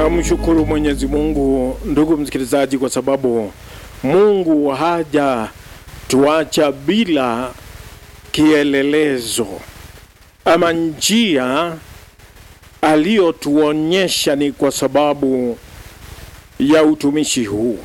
Tunamshukuru Mwenyezi Mungu, ndugu msikilizaji, kwa sababu Mungu haja tuacha bila kielelezo ama njia aliyotuonyesha ni kwa sababu ya utumishi huu.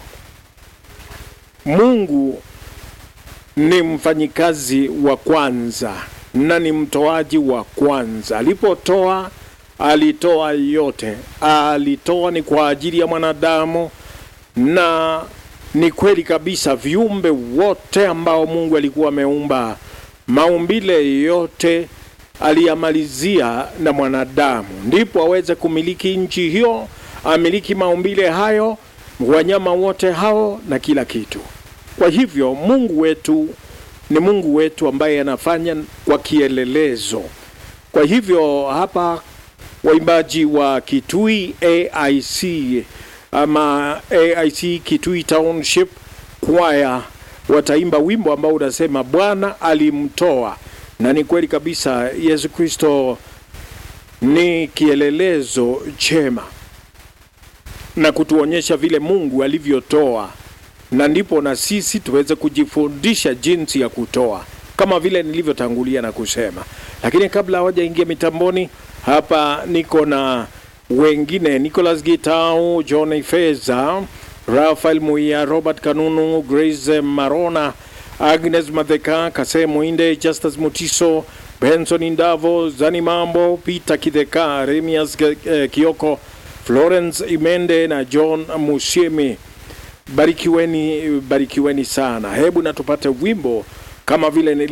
Mungu ni mfanyikazi wa kwanza na ni mtoaji wa kwanza. Alipotoa alitoa yote, alitoa ni kwa ajili ya mwanadamu, na ni kweli kabisa, viumbe wote ambao Mungu alikuwa ameumba, maumbile yote aliyamalizia na mwanadamu, ndipo aweze kumiliki nchi hiyo, amiliki maumbile hayo, wanyama wote hao na kila kitu. Kwa hivyo Mungu wetu ni Mungu wetu ambaye anafanya kwa kielelezo. Kwa hivyo hapa waimbaji wa Kitui AIC ama AIC Kitui Township Choir wataimba wimbo ambao unasema Bwana alimtoa, na ni kweli kabisa, Yesu Kristo ni kielelezo chema na kutuonyesha vile Mungu alivyotoa, na ndipo na sisi tuweze kujifundisha jinsi ya kutoa kama vile nilivyotangulia na kusema. Lakini kabla hawajaingia mitamboni hapa niko na wengine Nicholas Gitau, John Feza, Rafael Muia, Robert Kanunu, Grace Marona, Agnes Madheka, Kase Muinde, Justus Mutiso, Benson Indavo, Zani Mambo, Peter Kideka, Remias eh, Kioko, Florence Imende na John Musiemi. Barikiweni, barikiweni sana. Hebu na tupate wimbo kama vile nili